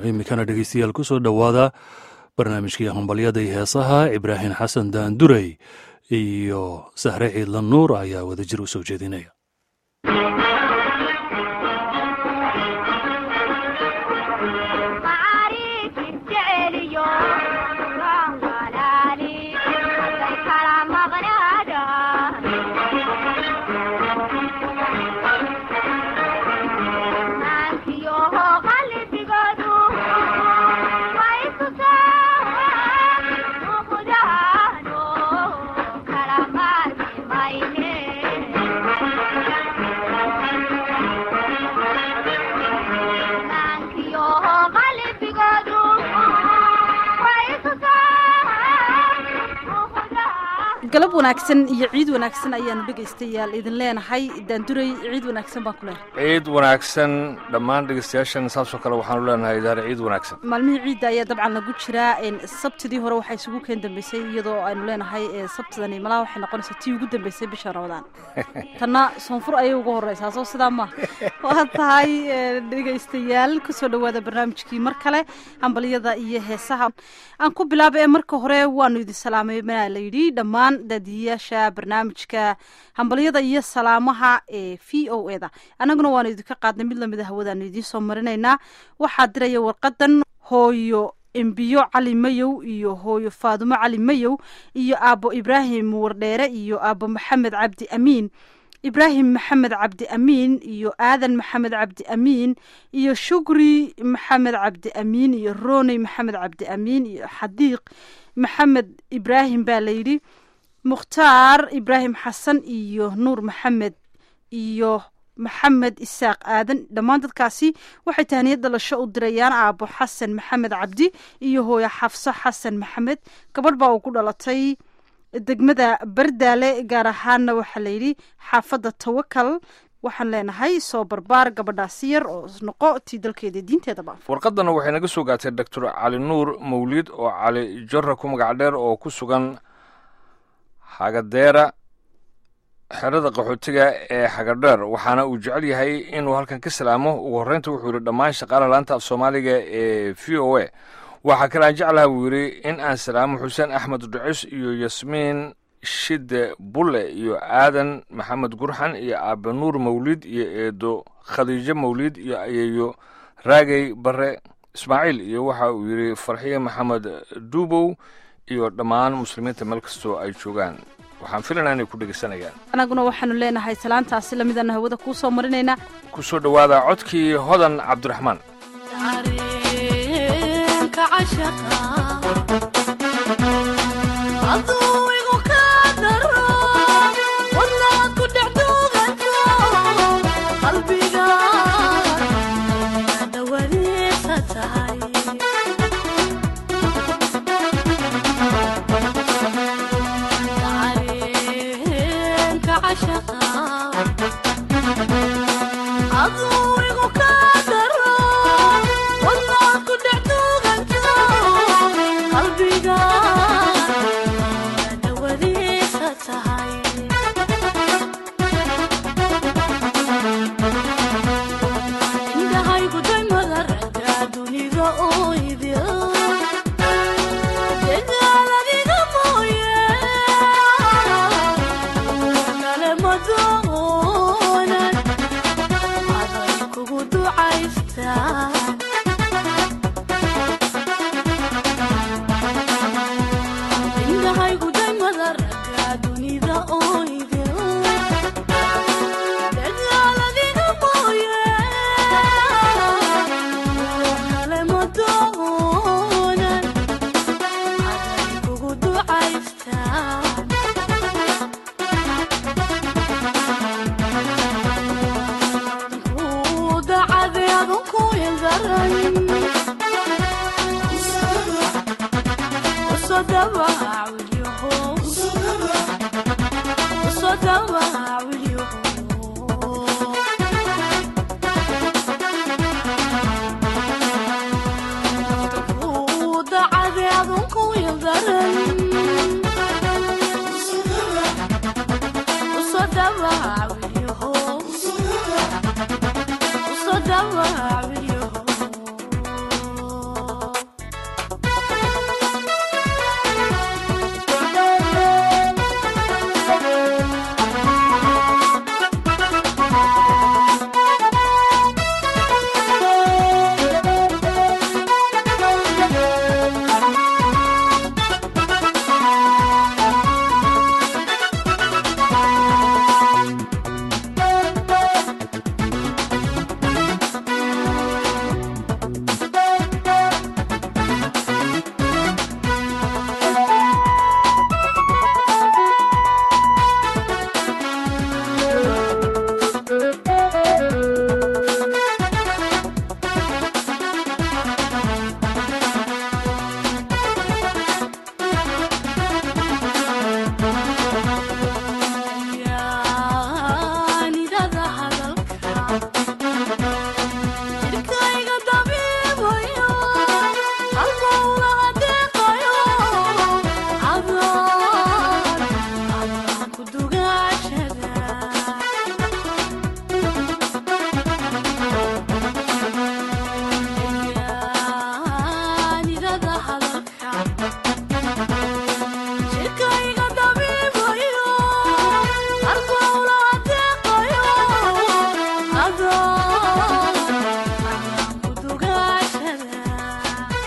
iminkana dhegeystayaal ku soo dhowaada barnaamijkii hambalyada iyo heesaha ibraahim xasan daandurey iyo sahre ciidlan nuur ayaa wadajir u soo jeedinaya galab wanaagsan iyo ciid wanaagsan ayaanu dhegaystayaal idin leenahay daanduray ciid wanaagsan baan ku leenahay ciid wanaagsan dhammaan dhegeystayaashan saasoo kale waxaanu leenahay idaare ciid wanaagsan maalmihii ciidda ayaa dabcan lagu jiraa sabtidii hore waxaa isugu keen dambeysay iyadoo aynu leenahay sabtidani malaha waxay noqonaysaa tii ugu dambeysay bisha ramadaan tanna soonfur ayay uga horeysaa soo sidaa ma waa tahay dhegaystayaal kusoo dhowaada barnaamijkii mar kale hambalyada iyo heesaha aan ku bilaaba ee marka hore waanu idin salaamay manaa la yidhi dhammaan daadiyayaasha barnaamijka hambalyada iyo salaamaha ee v o e da annaguna waanu idinka qaadnay mid lamida hawadaanu idiin soo marinaynaa waxaa diraya warqadan hooyo embiyo cali mayow iyo hooyo faadumo cali mayow iyo aabbo ibraahim wardheere iyo aabbo maxamed cabdi amiin ibraahim maxamed cabdi amiin iyo aadan maxamed cabdi amiin iyo shukri maxamed cabdi amiin iyo roney maxamed cabdi amiin iyo xadiiq maxamed ibraahim baa layidhi mukhtaar ibraahim xasan iyo nuur maxamed iyo maxamed isaaq aadan dhammaan dadkaasi waxay tahaniyad dhalasho u dirayaan aabbo xasan maxamed cabdi iyo hooyo xafso xasan maxamed gabadh baa uu ku dhalatay degmada bardaale gaar ahaanna waxaa layidhi xaafadda tawakal waxaan leenahay soo barbaar gabadhaasi yar oo noqo tii dalkeeda diinteedaba warqadana waxay naga soo gaatay doctor cali nuur mawlid oo cali jorra ku magac dheer oo ku sugan hagadeera xerada qaxootiga ee xagadheer waxaana uu jecel yahay inuu halkan ka salaamo ugu horreynta wuxuu yidhi dhammaan shaqaalaha laanta af soomaaliga ee v o a waxaa kale aan jeclaha buu yidhi in aan salaamo xuseen axmed ducis iyo yasmiin shide bulle iyo aadan maxamed gurxan iyo aabe nuur mawlid iyo eedo khadiijo mawlid iyo ayeeyo raagey bare ismaaciil iyo waxa uu yidhi farxiye maxamed duubow iyo dhammaan muslimiinta meel kastoo ay joogaan waxaan filanaa inay ku dhegeysanayaan anaguna waxaanu leenahay salaantaasi lamidana hawada kuu soo marinaynaa ku soo dhowaada codkii hodan cabdiraxmaan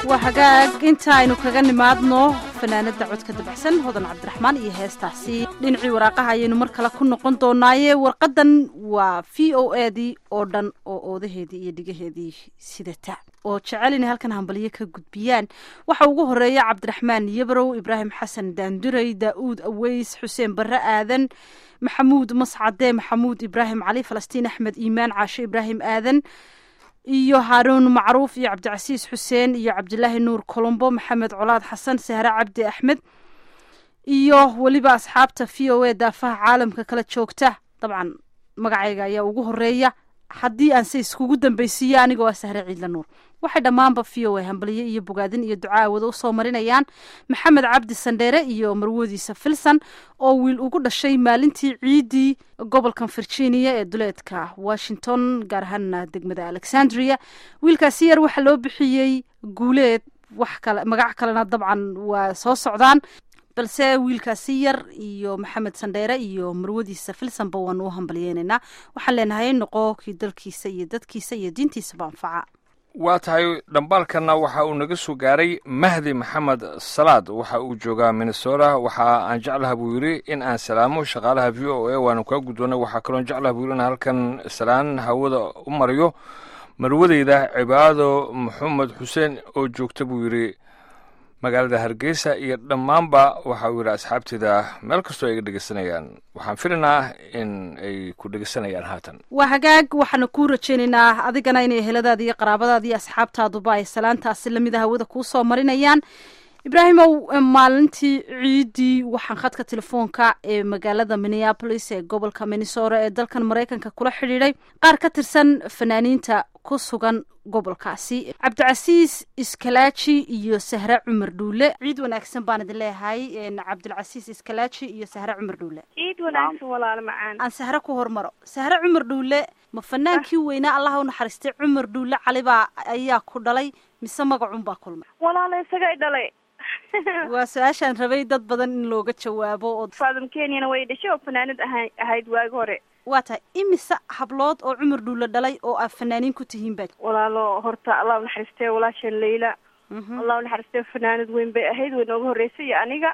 waa hagaag inta aynu kaga nimaadno fanaanada codka dabacsan hodan cabdiraxmaan iyo heestaasi dhinacii waraaqaha ayaynu mar kale ku noqon doonaaye warqadan waa v o a dii oo dhan oo oodaheedii iyo dhigaheedii sidata oo jecel inay halkan hambalyo ka gudbiyaan waxa ugu horeeya cabdiraxmaan yabrow ibraahim xasan daanduray daa'uud aweys xuseen barre aadan maxamuud mascade maxamuud ibraahim cali falastiin axmed iimaan caashe ibraahim aadan iyo haaruun macruuf iyo cabdicasiis xuseen iyo cabdilaahi nuur colombo maxamed colaad xasan sahre cabdi axmed iyo weliba asxaabta v o a daafaha caalamka kala joogta dabcan magacayga ayaa ugu horeeya haddii aan se iskugu dambeysiiyo aniga waa sahre ciidla nuur waxay dhammaanba v o a hambaliyo iyo bogaadin iyo ducaa wada usoo marinayaan maxamed cabdi sandheere iyo marwadiisa filson oo wiil ugu dhashay maalintii ciidii gobolkan virginia ee duleedka washington gaar ahaana degmada alexandria wiilkaasi yar waxaa loo bixiyey guuleed wax kale magac kalena dabcan waa soo socdaan balse wiilkaasi yar iyo maxamed sandheere iyo marwadiisa filsonba waanu u hambalyeynaynaa waxaan leenahay noqo kii dalkiisa iyo dadkiisa iyo diintiisaba anfaca waa tahay dhambaalkanna waxa uu naga soo gaaray mahdi maxamed salaad waxa uu joogaa minnesota waxa aan jeclaha buu yidhi in aan salaamo shaqaalaha v o a waanu kaa guddoonnay waxaa kaloon jeclaha buu yidhi in halkan salaan hawada u mariyo marwadeyda cibaado maxamed xuseen oo joogta buu yidhi magaalada hargeysa iyo dhammaanba waxa uu yidhi asxaabteeda meel kastoo ay ga dhegeysanayaan waxaan filaynaa in ay ku dhegeysanayaan haatan waa hagaag waxaana kuu rajaynaynaa adigana inay heladaada iyo qaraabadaada iyo asxaabtaaduba ay salaantaasi lamida hawada kuu soo marinayaan ibraahimow maalintii ciidii waxaan khadka telefoonka ee magaalada minneapolis ee gobolka minnesota ee dalkan maraykanka kula xidhiidhay qaar ka tirsan fanaaniinta ku sugan gobolkaasi cabdicasiis iskalaaji iyo sahre cumar dhuule ciid wanaagsan baan idin leeyahay cabdilcasiis iskalaaji iyo sahre cumar dhuule ciid wanaagsan walaalo macaan aan sahre ku hormaro sahre cumar dhuule ma fanaankii weynaa allaha u naxariistay cumar dhuule calibaa ayaa ku dhalay mise magacun baa kulmay walaalo isagay dhalay waa su-aashaan rabay dad badan in looga jawaabo oo faadum kenyana way dhashay oo fanaanad aha ahayd waagi hore waa tahay imise hablood oo cumar dhuule dhalay oo aad fanaaniin ku tihiin ba walaalo horta allah unaxariistee walaashan leyla allah unaxariistee fanaanad weyn bay ahayd way nooga horreysay iyo aniga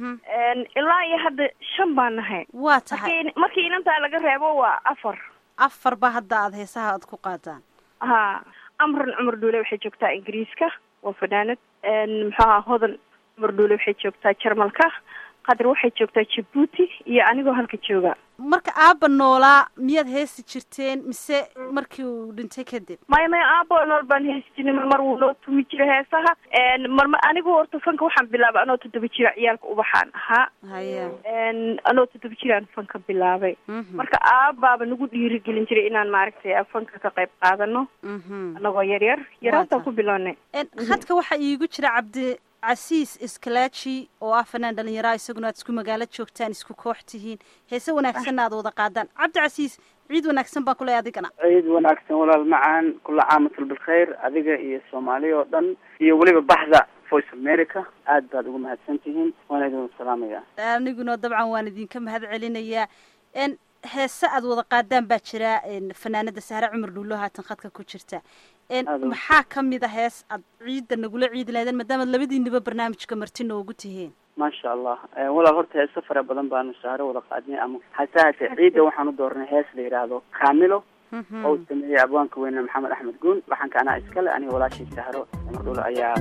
ilaa iyo hadda shan baan nahay waa tahay markii markii inantaa laga reebo waa afar afar ba hadda aada heesaha aad ku qaadaan ha amran cumar dhuule waxay joogtaa ingiriiska waa fanaanad muxuu ahaa hodan cumar dhuule waxay joogtaa jarmalka qadar waxay joogtaa jabuuti iyo anigoo halka jooga marka aaba noolaa miyaad heesi jirteen mise markii uu dhintay kadib maya maya aabo nool baan heesi jirnay marmar wuu noo tumi jiray heesaha marmar anigu horta fanka waxaan bilaabay anoo toddoba jira ciyaalka ubaxaan ahaa haya anoo toddoba jiraan fanka bilaabay marka aabaaba nagu dhiirigelin jiray inaan maaragtay fanka ka qayb qaadano anagoo yar yar yaraantaan ku bilownay hadka waxaa iigu jira cabdi casiis iskalaaji oo ah fanaan dhalinyaraa isaguna aad isku magaalo joogtaan isku koox tihiin heese wanaagsanna aad wada qaadaan cabdi casiis ciid wanaagsan baan kuley adigana ciid wanaagsan walaal macaan kula caamatul bilkhayr adiga iyo soomaaliya oo dhan iyo weliba baxda voice america aad baad ugu mahadsan tihiin waana idin salaamaya aniguna dabcan waan idinka mahad celinayaa heese aad wada qaadaan baa jira fanaanada sahre cumar dhuulo haatan khadka ku jirta maxaa kamid a hees aad ciidda nagula ciidi lahaydeen maadaamaad labadiiniba barnaamijka marti noogu tihiin maasha allah walaal horta heeso fara badan baanu sahro wada qaadnay ama hase hase ciidda waxaan u dooranay hees la yidhaahdo kamilo oo uu sameeyey abwaanka weyne maxamed axmed guun waxaanka anaa iskale aniga walaashii sahro cumar dhuulo ayaa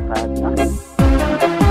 qaadna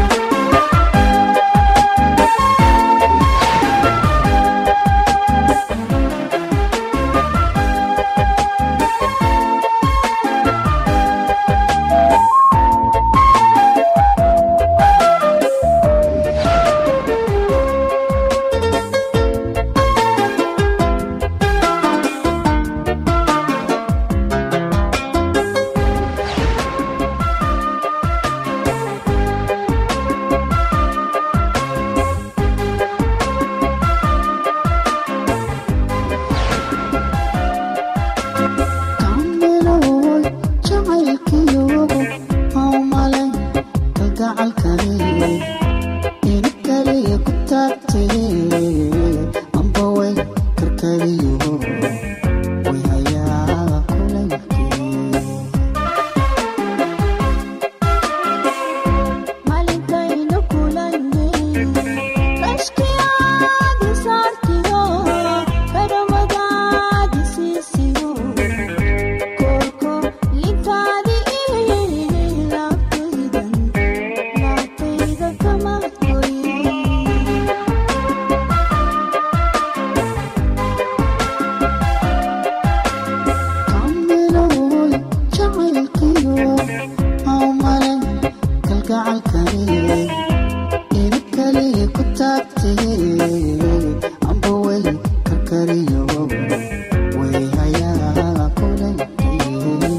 kalgacalkani ina kaliya ku taagtee amba way karkariyo way hayaa kulankee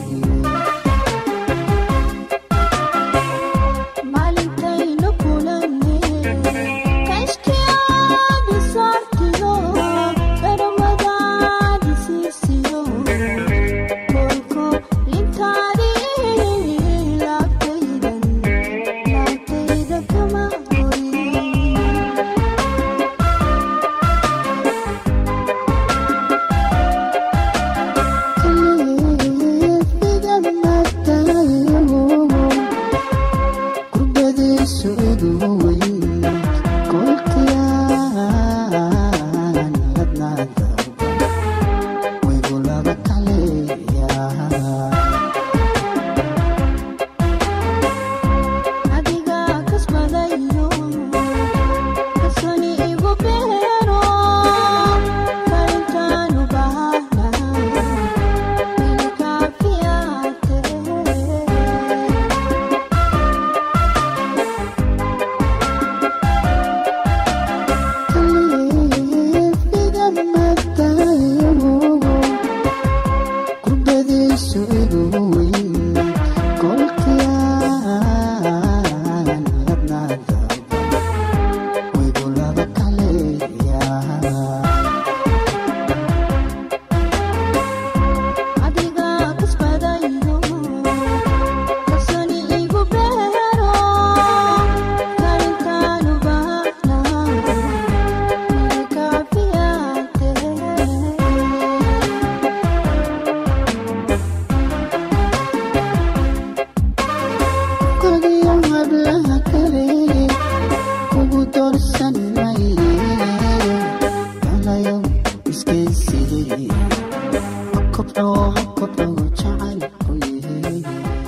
maalintaynu kulanne kashkiyaadi saartiyo dharwadaadi siisiyo kolko lintaadi laabtaydan laabtayda kama horin kalifidan maatayo kubadayso iduu weyn kolkiyaan ladnaada waygulaba kaleeyaa adiga kasbadayo kasoni igu beero karintaanu bahana ilikaafiyate kalifidan matayo kubadayso iduu weyn kolkiyaan ladnaada waygulaba kaleeyaa adiga kasbadayo kasoni igu beero karintaanu bahana ilikaafiyate kodiyo hablaha kale kugu doorsan maye galayo iskaysidee kobco kobco jacayl ku yahay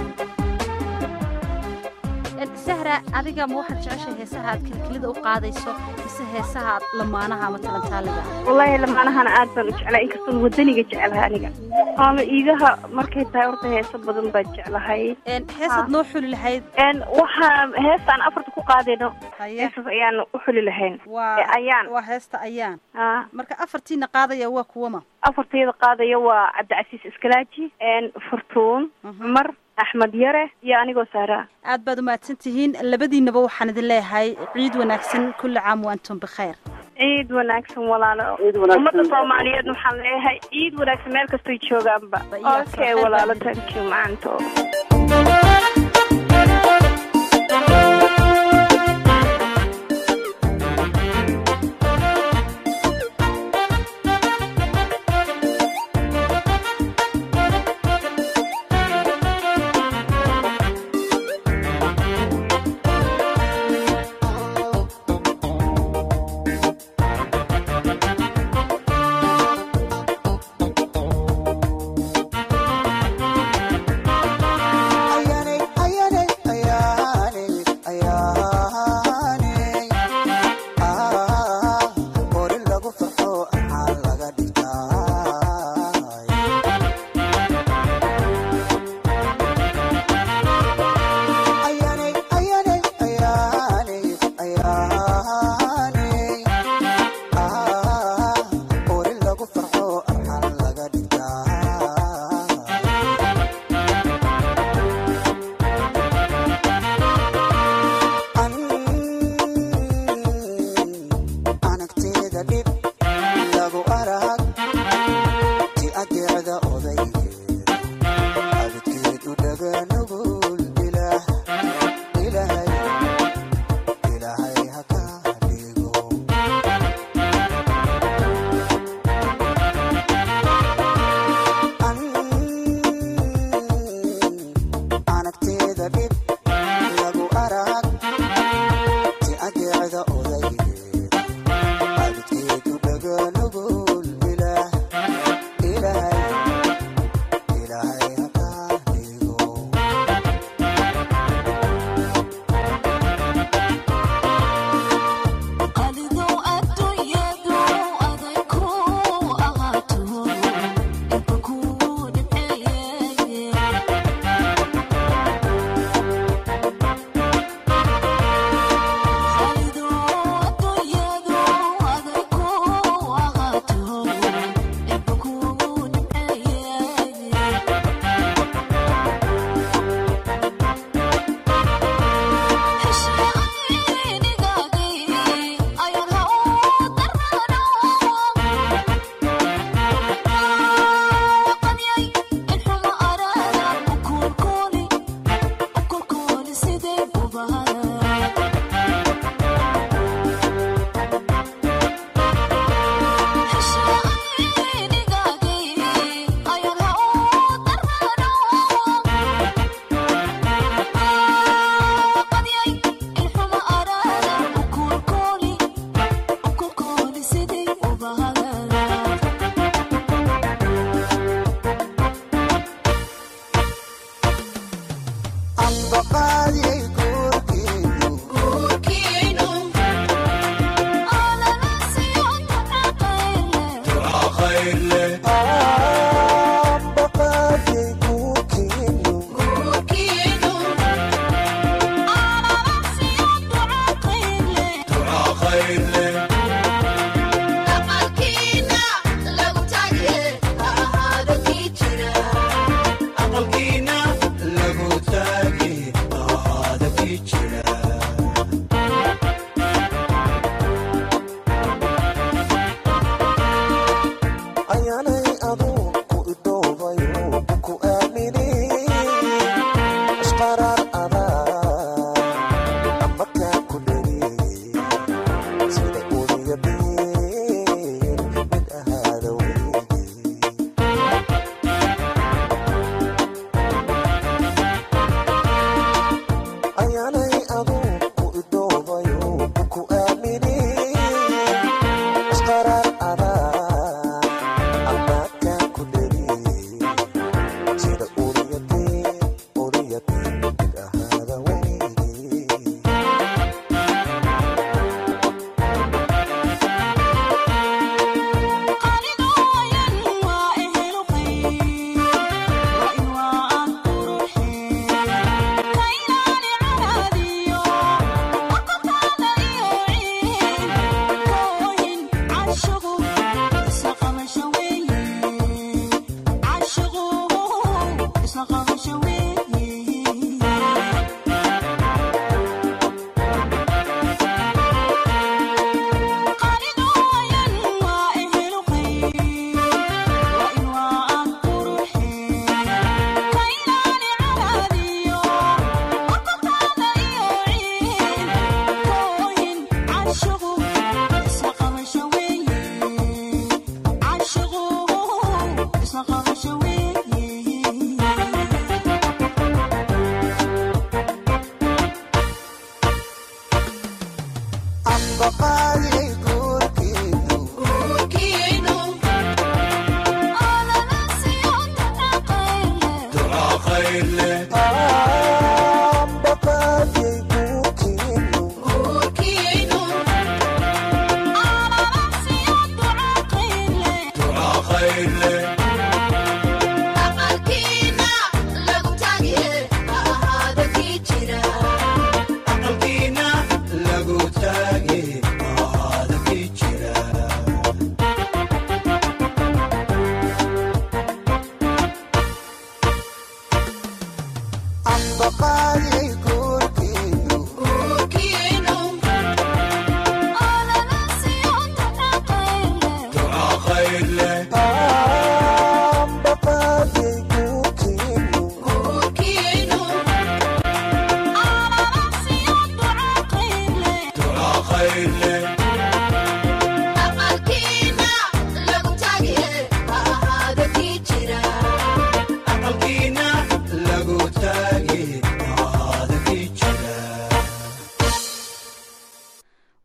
sahra adiga ma waxaad jeceshay heesaha aad kilkilida u qaadayso mise heesaha lamaanaha ama talantaaliga wallaahi lamaanahana aad baan u jeclaa inkastoon wadaniga jeclahay aniga ama iigaha markay tahay horta heeso badan baan jeclahay heesaad noo xuli lahayd n waxaa heestaan afarta ku qaadayno haye heesas ayaan u xuli lahayn waa ee ayaan waa heesta ayaan ah marka afartiina qaadaya waa kuwama afartayda qaadaya waa cabdicasiis iskalaaji n furtuun cumar axmed yare iyo anigoo saaraa aad baad umahadsan tihiin labadiinaba waxaan idin leeyahay ciid wanaagsan kulli caam wa antum bikhayr ciid wanaagsan walaalo Ciid wanaagsan. ummadda soomaaliyeed waxaan leeyahay ciid wanaagsan meel kastoy joogaanba Ba iyo okay farxad walaalo baan thank you macanto Kaliya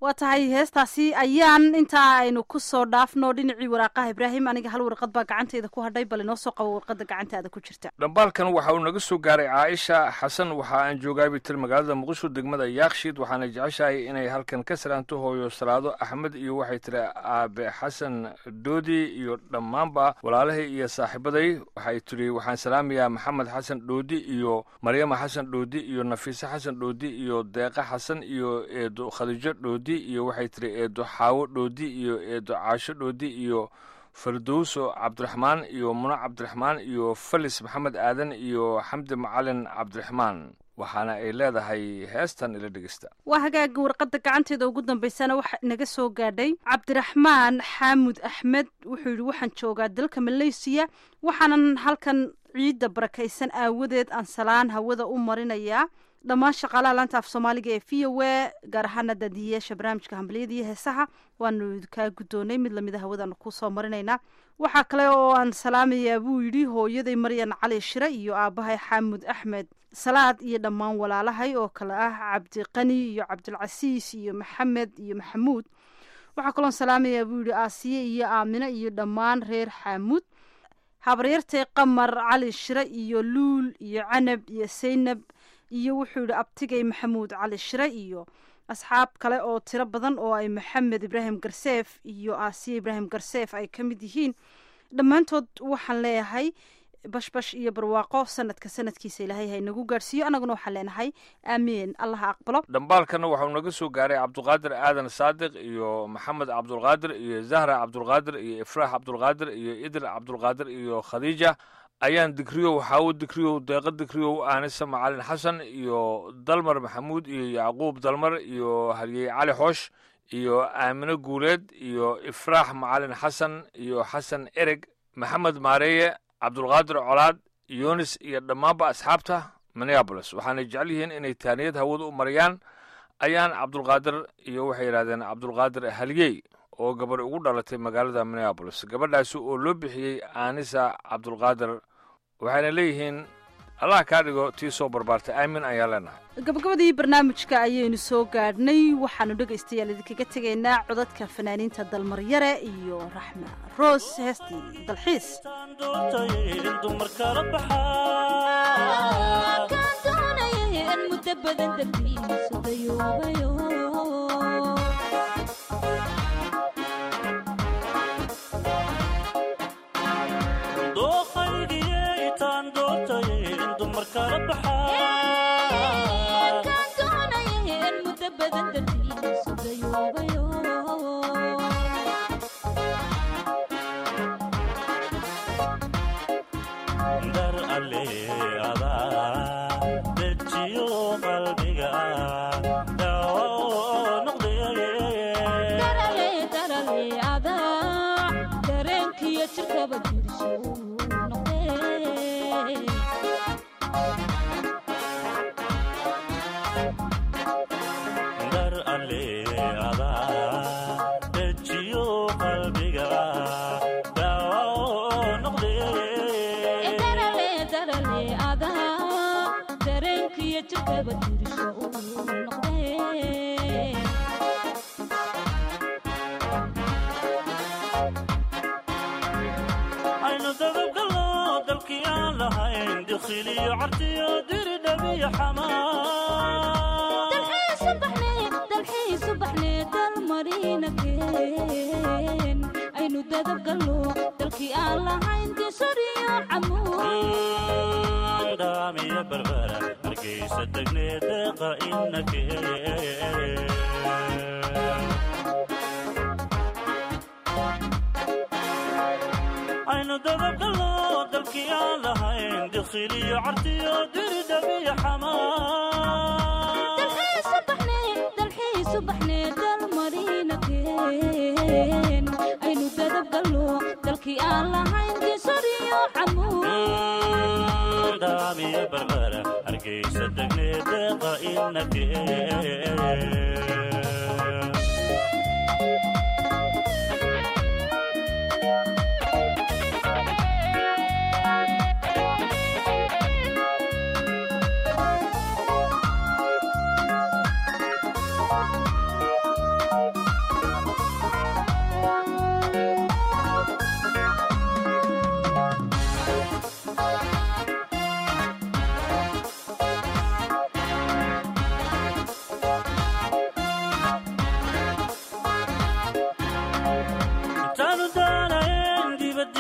waa tahay heestaasi ayaan intaa aynu ku soo dhaafno dhinacii waraaqaha ibraahim aniga hal warqad baa gacantayda ku hadhay bal inoo soo qabo warqadda gacantaada ku jirta dhambaalkan waxa uu naga soo gaaray caaisha xasan waxa aan joogaa bitil magaalada muqdisho degmada yaakshiid waxaana jeceshahay inay halkan ka salaanto hooyo salaado axmed iyo waxay tiri aabe xasan dhoodi iyo dhammaanba walaalahay iyo saaxiibaday waxay tiri waxaan salaamayaa maxamed xasan dhoodi iyo maryama xasan dhoodi iyo nafiise xasan dhoodi iyo deeqa xasan iyo eedo khadiijo dhoodi iyo waxay tiri eedo xaawo dhoodi iyo eedo caasho dhoodi iyo fardowso cabdiraxmaan iyo muno cabdiraxmaan iyo felis maxamed aadan iyo xamdi macalin cabdiraxmaan waxaana ay leedahay heestan ila dhegeysta waa hagaaga warqadda gacanteeda ugu dambeysana waxa naga soo gaadhay cabdiraxmaan xaamud axmed wuxuu yidhi waxaan joogaa dalka maleysiya waxaanan halkan ciidda barakaysan aawadeed aan salaan hawada u marinayaa dhammaan shaqaalaha laanta af soomaaliga ee v o a gaar ahaana daadiyayaasha barnaamijka hambaliyada iyo heesaha waanu kaa guddoonay mid lamida hawadaanu kusoo marinaynaa waxaa kale oo aan salaamayaa buu yidhi hooyaday maryan cali shire iyo aabbahay xaamud axmed salaad iyo dhammaan walaalahay oo kale ah cabdiqani iyo cabdilcasiis iyo maxamed iyo maxamuud waxaa kaloon salaamayaa buu yidhi aasiye iyo aamine iyo dhammaan reer xaamuud habaryartay qamar cali shire iyo luul iyo canab iyo saynab iyo wuxuu yidhi abtigay maxamuud cali shire iyo asxaab kale oo tiro badan oo ay maxamed ibraahim garseef iyo aasiya ibraahim garseef ay ka mid yihiin dhammaantood waxaan leeyahay bashbash iyo barwaaqo sanadka sanadkiisa ilaahay ha inagu gaadhsiiyo annaguna waxaan leenahay aamiin allaha aqbalo dhambaalkana waxau naga soo gaaray cabdulqaadir aadan saadiq iyo maxamed cabdulqaadir iyo zahra cabdulqaadir iyo ifraax cabdulqaadir iyo idil cabdulqaadir iyo khadiija ayaan digriyow xaawo digriyow deeqa digriyow aanisa macalin xasan iyo dalmar maxamuud iyo yacquub dalmar iyo haryey cali xoosh iyo aamine guuleed iyo ifraax macalin xasan iyo xasan ereg maxamed maareeye cabdulqaadir colaad yunis iyo dhammaanba asxaabta minneabolis waxaanay jecel yihiin inay taaniyad hawada u mariyaan ayaan cabdulqaadir iyo waxay yidhahdeen cabdulqaadir halyey oo gabarh ugu dhalatay magaalada minneabolis gabadhaasi oo loo bixiyey aanisa cabdulqaadir waxayna leeyihiin allah kaa dhigo tii soo barbaartay aamin ayaan leenahay gabagabadii barnaamijka ayaynu soo gaadhnay waxaanu dhegaystayaal idinkaga tegaynaa codadka fanaaniinta dalmaryare iyo raxma roos heestii dalxiis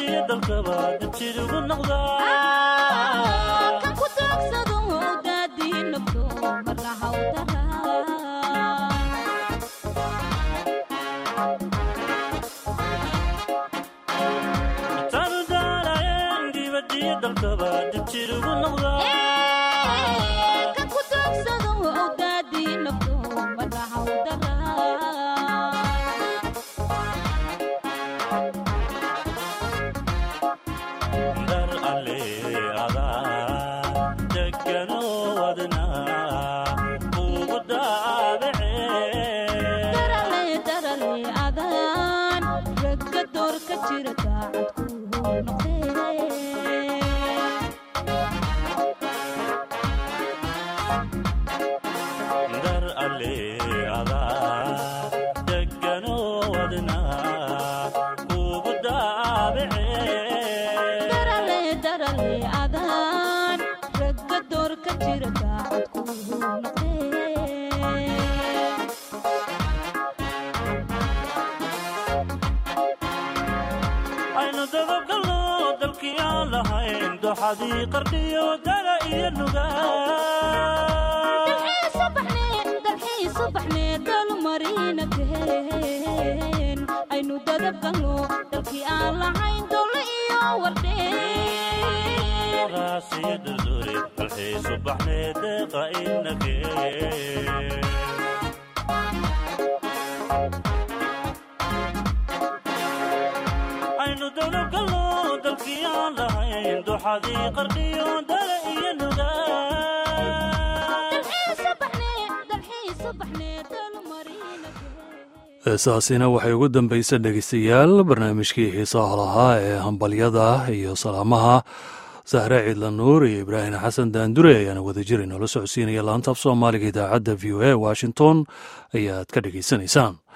dibadiyo dalkaba dabjid ugu noqdaa kan ku daagsado daadii nafto marna hawdara taanu daalayen dibadiyo dalkaba dabjid ugu noqdaa kan ku daagsado daadii nafto marna hawdara dar alle adaa degano wadna ugu daabacee darale darale adaan ragga door ka jira daacad ku noqdee dar alle adaa degano wadna ugu daabacee darale darale adaan ragga door ka jira daacad ku noqdee aynu dababgalno dalkii aan lahayn doxadii qardhiyo dala iyo nugaa subaxnee dalmarina kaheen aynu dadabgalno dalkii aan lahayn dole iyo wardheen raasiyo durdure balxii subaxnee deeqa inagee aynu dababgalno dalkii aan lahayn doxadii qardhiyo dala iyo nugaa heesaasina waxay ugu dambaysa dhegeystayaal barnaamijkii xiisaha lahaa ee hambalyada iyo salaamaha sahre ciidla nuur iyo ibraahim xasan daandure ayaana wadajir inoola socodsiinaya laanta af soomaaliga idaacadda v o a washington ayaad ka dhegaysanaysaan